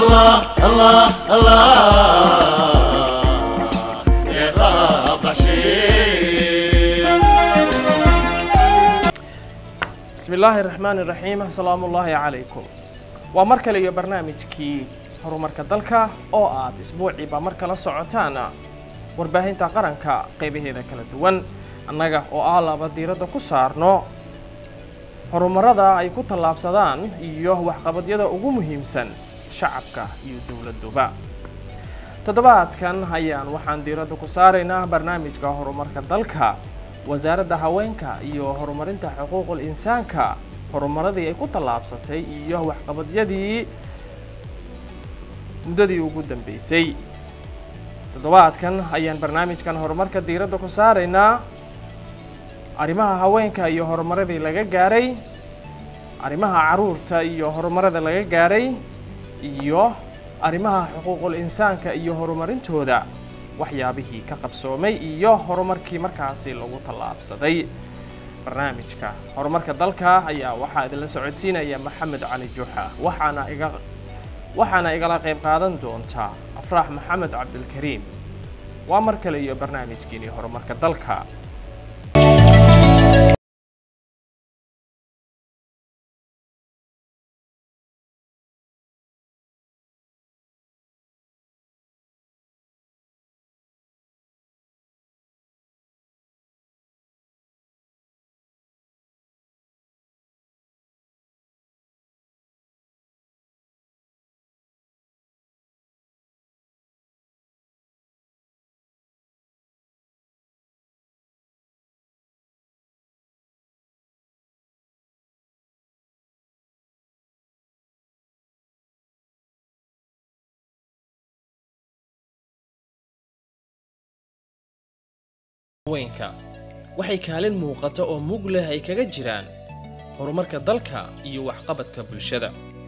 الله الله الله يا رب شيء bismi illaahi raxmaan iraxiim asalaamu ullaahi calaykum waa mar kale iyo barnaamijkii horumarka dalka oo aad isbuuciiba mar kala socotaan warbaahinta qaranka qaybaheeda kala duwan annaga oo ah laba diiradda ku saarno horumarada ay ku tallaabsadaan iyo waxqabadyada ugu muhiimsan shacabka iyo dowladduba toddobaadkan ayaan waxaan diiradda ku saaraynaa barnaamijka horumarka dalka wasaaradda haweenka iyo horumarinta xuquuqul insaanka horumaradii ay ku tallaabsatay iyo waxqabadyadii muddadii ugu dambeysay toddobaadkan ayaan barnaamijkan horumarka diiradda ku saaraynaa arrimaha haweenka iyo horumaradii laga gaaray arrimaha caruurta iyo horumarada laga gaaray iyo arrimaha xuquuqul insaanka iyo horumarintooda waxyaabihii ka qabsoomay iyo horumarkii markaasi lagu tallaabsaday barnaamijka horumarka dalka ayaa waxaa idinla socodsiinaya maxamed cali juuxa waxaana iga waxaana igala qayb qaadan doonta afraax maxamed cabdilkariim waa mar kale iyo barnaamijkiinii horumarka dalka haweenka waxay kaalin muuqata oo mug leh ay kaga jiraan horumarka dalka iyo waxqabadka bulshada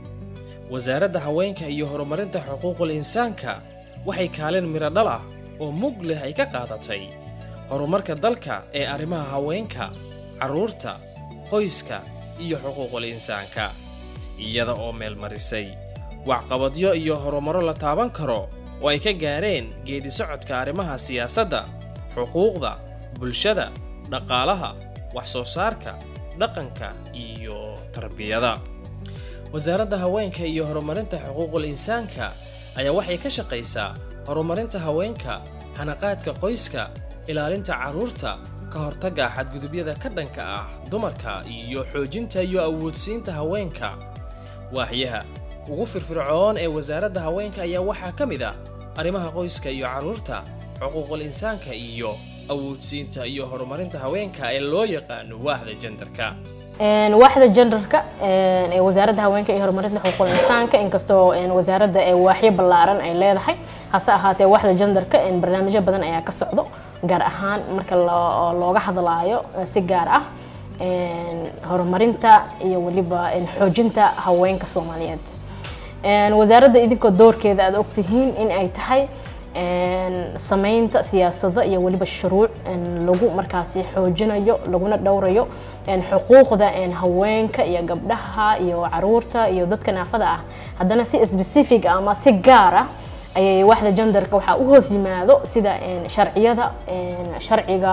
wasaaradda haweenka iyo horumarinta xuquuqul insaanka waxay kaalin midho dhal ah oo mug leh ay ka qaadatay horumarka dalka ee arrimaha haweenka carruurta qoyska iyo xuquuqul insaanka iyada oo meelmarisay waxqabadyo iyo horumaro la taaban karo oo ay ka gaareen geedi socodka arrimaha siyaasadda xuquuqda bulshada dhaqaalaha wax soo saarka dhaqanka iyo tarbiyada wasaaradda haweenka iyo horumarinta xuquuqul insaanka ayaa waxay ka shaqaysaa horumarinta haweenka hanaqaadka qoyska ilaalinta carruurta ka hortagga xadgudubyada ka dhanka ah dumarka iyo xoojinta iyo awoodsiinta haweenka waaxyaha ugu firfircoon ee wasaaradda haweenka ayaa waxaa ka mid ah arrimaha qoyska iyo carruurta xuquuqul insaanka iyo awoodsiinta iyo horumarinta haweenka ee loo yaqaano waahda jendarka waaxda genderka ee wasaaradda haweenka iyo horumarinta xuquuqul insaanka inkastoo wasaaradda ee waaxyo ballaaran ay leedahay hase ahaatee waaxda genderka barnaamijyo badan ayaa ka socdo gaar ahaan marka looga hadlaayo si gaar ah horumarinta iyo weliba xoojinta haweenka soomaaliyeed wasaaradda idinkoo doorkeeda aad ogtihiin in ay tahay sameynta siyaasado iyo weliba shuruuc lagu markaasi xoojinayo laguna dhowrayo xuquuqda haweenka iyo gabdhaha iyo caruurta iyo dadka naafada ah haddana si specific ama si gaar ah ayay waaxda genderka waxaa u hoos yimaado sida sharciyada sharciga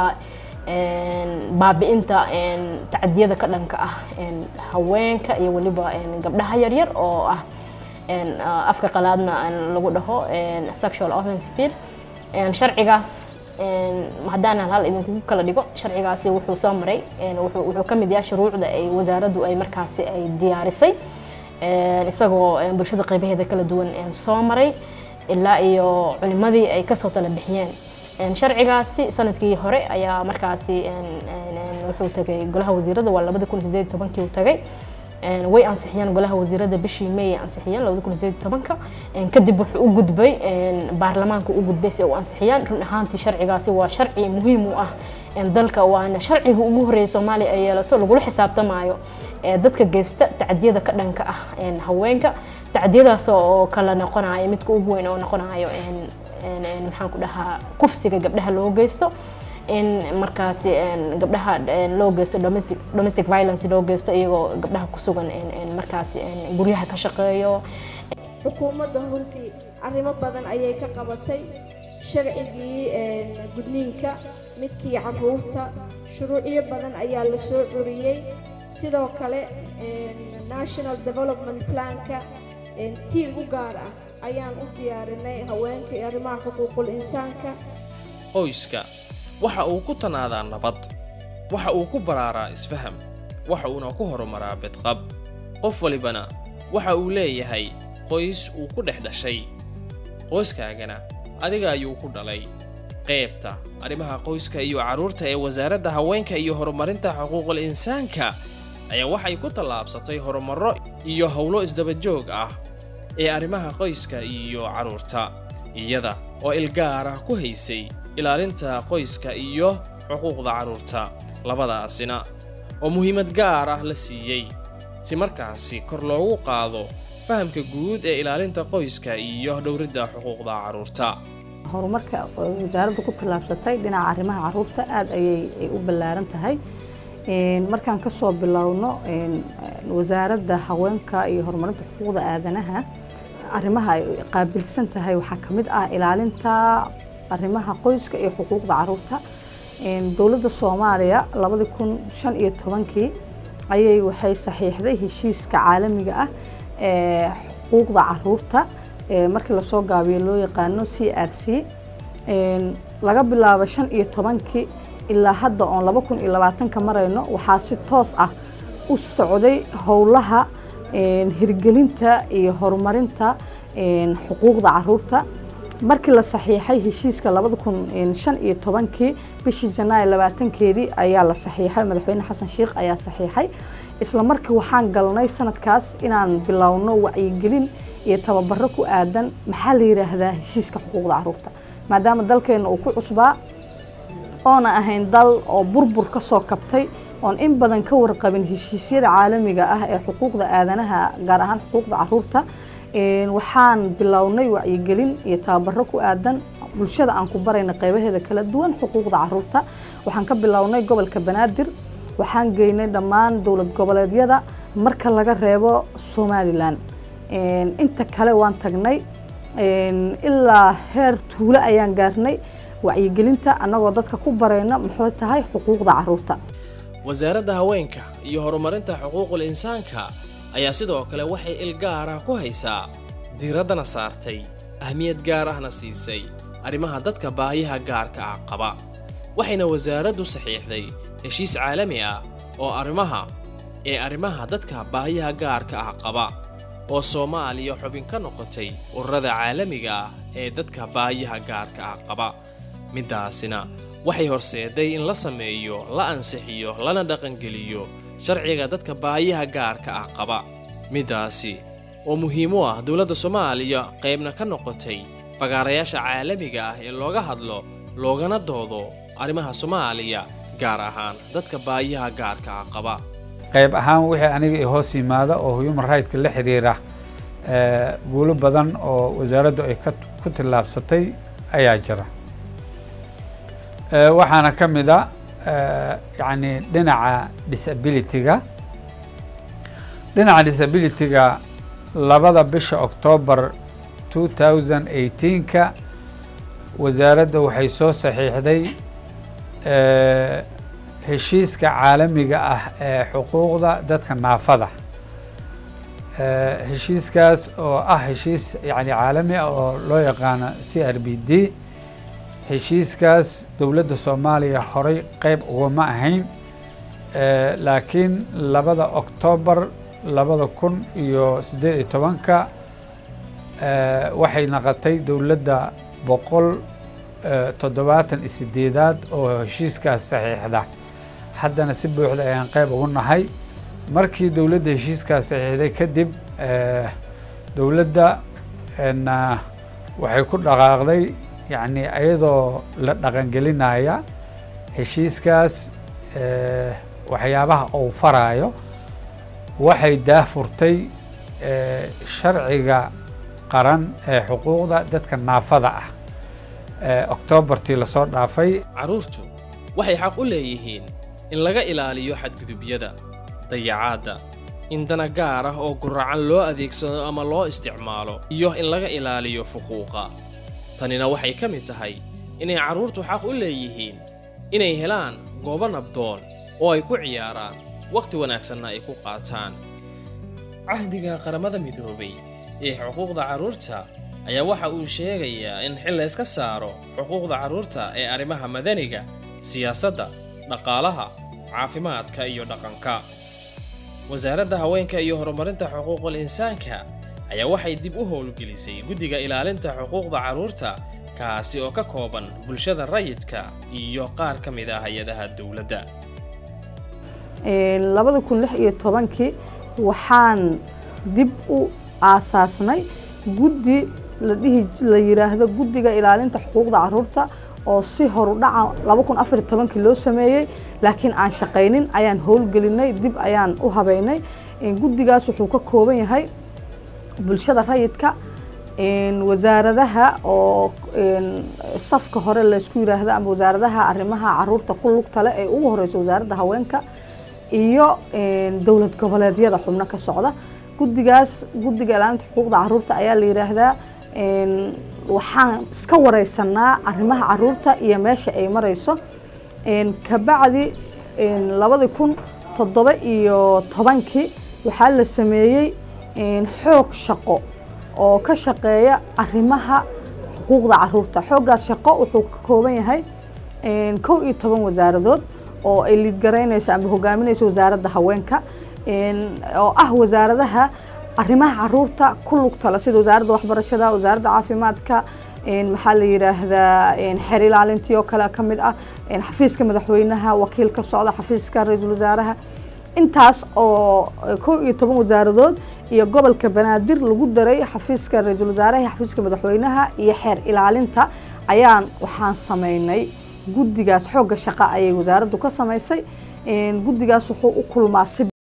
baabi'inta tacadiyada ka dhanka ah haweenka iyo weliba gabdhaha yaryar oo ah afka qalaadna lagu dhaho sexual offense bill sharcigaas haddaan hal hal idinku kala dhigo sharcigaasi wuxuu soo maray wuxuu ka mid yahay shuruucda ay wasaaraddu ay markaasi ay diyaarisay isagoo bulshada qaybaheeda kala duwan soo maray ilaa iyo culimadii ay kasoo tala bixiyeen sharcigaasi sanadkii hore ayaa markaasi wuxuu tagay golaha wasiirada waa labadi kun sideed tobankii uu tagay way ansixiyeen golaha wasiirada bishii may ay ansixiyeen labada kun sideed tobanka kadib wuxuu u gudbay baarlamaanka u gudbay si u ansixiyaan run ahaantii sharcigaasi waa sharci muhiim u ah dalka waana sharciga ugu horeeya soomaaliya ay yeelato lagula xisaabtamaayo dadka geysta tacdiyada ka dhanka ah haweenka tacdiyadaas oo kala noqonayo midka ugu weyn oo noqonayo maxaan ku dhahaa kufsiga gabdhaha loo geysto in markaasi gabdhaha loo geysto domestic domestic violence loo geysto iyagoo gabdhaha ku sugan markaasi guryaha ka shaqeeyo xukuumadda runtii arrimo badan ayay ka qabatay sharcigii gudniinka midkii carruurta shuruucyo badan ayaa la soo curiyey sidoo kale national development planka tiim u gaar ah ayaan u diyaarinay haweenka iyo arrimaha xuquuqul insaanka qoyska waxa uu ku tanaadaa nabad waxa uu ku baraaraa isfaham waxa uuna ku horumaraa bedqab qof walibana waxa uu leeyahay qoys uu ku dhex dhashay qoyskaagana adiga ayuu ku dhalay qaybta arrimaha qoyska iyo carruurta ee wasaaradda haweenka iyo horumarinta xuquuqul insaanka ayaa waxay ku tallaabsatay horumarro iyo howlo isdabajoog ah ee arrimaha qoyska iyo carruurta iyada oo ilgaar ah ku haysay ilaalinta qoyska iyo xuquuqda carruurta labadaasina oo muhiimad gaar ah la siiyey si markaasi kor loogu qaado fahamka guud ee ilaalinta qoyska iyo dhowridda xuquuqda carruurta horumarka wasaaraddu ku tallaabsatay dhinaca arrimaha carruurta aad ayay u ballaaran tahay markaan ka soo bilowno wasaaradda haweenka iyo horumarinta xuquuqda aadanaha arrimaha ay qaabilsan tahay waxaa ka mid ah ilaalinta arrimaha qoyska iyo xuquuqda carruurta dowladda soomaaliya labadii kun shan iyo tobankii ayay waxay saxiixday heshiiska caalamiga ah ee xuquuqda carruurta markii lasoo gaabiyo loo yaqaano c r c laga bilaabo shan iyo tobankii ilaa hadda oon laba kun iyo labaatanka marayno waxaa si toos ah u socday howlaha hirgelinta iyo horumarinta xuquuqda carruurta markii la saxiixay heshiiska labada kun shan iyo tobankii bishii janaayo labaatankeedii ayaa la saxiixay madaxweyne xasan sheikh ayaa saxiixay isla markii waxaan galnay sanadkaas inaan bilowno wacyigelin iyo tababaro ku aadan maxaa la yidhaahdaa heshiiska xuquuqda carruurta maadaama dalkeenna uu ku cusbaa oona ahayn dal oo burbur ka soo kabtay oon in badan ka warqabin heshiisyada caalamiga ah ee xuquuqda aadanaha gaar ahaan xuquuqda carruurta waxaan bilownay wacyigelin iyo tababaro ku aadan bulshada aan ku barayna qeybaheeda kala duwan xuquuqda carruurta waxaan ka bilownay gobolka banaadir waxaan geynay dhammaan dowlad goboleedyada marka laga reebo somalilan inta kale waan tagnay ilaa heer tuulo ayaan gaarnay wacyigelinta annagoo dadka ku barayna muxuu tahay xuquuqda carruurta wasaaradda haweenka iyo horumarinta xuquuqul insaanka ayaa sidoo kale waxay il gaar ah ku haysaa diiraddana saartay ahmiyad gaar ahna siisay arrimaha dadka baahiyaha gaarka ah qaba waxayna wasaaraddu saxiixday heshiis caalami ah oo arrimaha ee arrimaha dadka baahiyaha gaarka ah qaba oo soomaaliya xubin ka noqotay ururada caalamiga ah ee dadka baahiyaha gaarka ah qaba middaasina waxay horseeday in la sameeyo la ansixiyo lana dhaqangeliyo sharciga dadka baahiyaha gaarka ah qaba middaasi oo muhiim u ah dowladda soomaaliya qaybna ka noqotay fagaarayaasha caalamiga ah ee looga hadlo loogana doodo arrimaha soomaaliya gaar ahaan dadka baahiyaha gaarka ah qaba qayb ahaan wixii aniga i hoos yimaada oo human rightska la xiriira guulo badan oo wasaaraddu ay ku tillaabsatay ayaa jira waxaana ka mid a yacni dhinaca disability-ga dhinaca disability-ga labada bisha octoobar two thousand eighteenka wasaaradda waxay soo saxiixday heshiiska caalamiga ah ee xuquuqda dadka naafada heshiiskaas oo ah heshiis yani caalami ah oo loo yaqaano c r b d heshiiskaas dowladda soomaaliya horay qeyb ugama ahayn laakiin labada oktoobar labada kun iyo siddeed iyo tobanka waxay naqotay dowladda boqol toddobaatan iyo sideedaad oo heshiiskaas saxiixda haddana si buuxda ayaan qeyb ugu nahay markii dowladda heshiiskaas saxiixday kadib dowladda waxay ku dhaqaaqday yacni iyadoo la dhaqangelinaya heshiiskaas waxyaabaha uu faraayo waxay daafurtay sharciga qaran ee xuquuqda dadka naafada ah oktoobartii lasoo dhaafay carruurtu waxay xaq u leeyihiin in laga ilaaliyo xadgudubyada dayacaadda in dana gaar ah oo guracan loo adeegsado ama loo isticmaalo iyo in laga ilaaliyo fuquuqa tanina waxay ka mid tahay inay carruurtu xaq u leeyihiin inay helaan goobo nabdoon oo ay ku ciyaaraan wakhti wanaagsanna ay ku qaataan cahdiga qaramada midoobay ee xuquuqda carruurta ayaa waxa uu sheegayaa in xil la iska saaro xuquuqda carruurta ee arrimaha madaniga siyaasadda dhaqaalaha caafimaadka iyo dhaqanka wasaaradda haweenka iyo horumarinta xuquuqul insaanka ayaa waxay dib u howlgelisay guddiga ilaalinta xuquuqda carruurta kaasi oo ka kooban bulshada rayidka iyo qaar ka mid ah hay-adaha dowladda labada kun lix iyo tobankii waxaan dib u aasaasnay guddi la dhihi la yidhaahdo guddiga ilaalinta xuquuqda carruurta oo si horudhaca laba kun afar iyo tobankii loo sameeyey laakiin aan shaqaynin ayaan howlgelinay dib ayaan u habeynay guddigaas wuxuu ka kooban yahay bulshada rayidka wasaaradaha oo safka hore laysku yidhaahdo ama wasaaradaha arrimaha caruurta ku lugta leh ee ugu horeysa wasaaradda haweenka iyo dowlad goboleedyada xubno ka socda guddigaas guddiga ilaalinta xuquuqda caruurta ayaa la yidhaahdaa waxaan iska wareysanaa arrimaha caruurta iyo meesha ay mareyso kabacdi labadi kun toddoba iyo tobankii waxaa la sameeyey xoog shaqo oo ka shaqeeya arrimaha xuquuqda caruurta xooggaas shaqo wuxuu ka kooban yahay kow iyo toban wasaaradood oo ay liidgaraynayso ama hogaaminayso wasaaradda haweenka oo ah wasaaradaha arrimaha caruurta ku lugtala sida wasaaradda waxbarashada wasaaradda caafimaadka maxaa la yidhaahdaa xeer ilaalintii oo kale ka mid ah xafiiska madaxweynaha wakiil ka socda xafiiska ra-iisul wasaaraha intaas oo kow iyo toban wasaaradood iyo gobolka banaadir lagu daray xafiiska ra-iisul wasaaraha iyo xafiiska madaxweynaha iyo xeer ilaalinta ayaan waxaan sameynay guddigaas xoogga shaqa ayay wasaaraddu ka samaysay guddigaas wuxuu u kulmaa si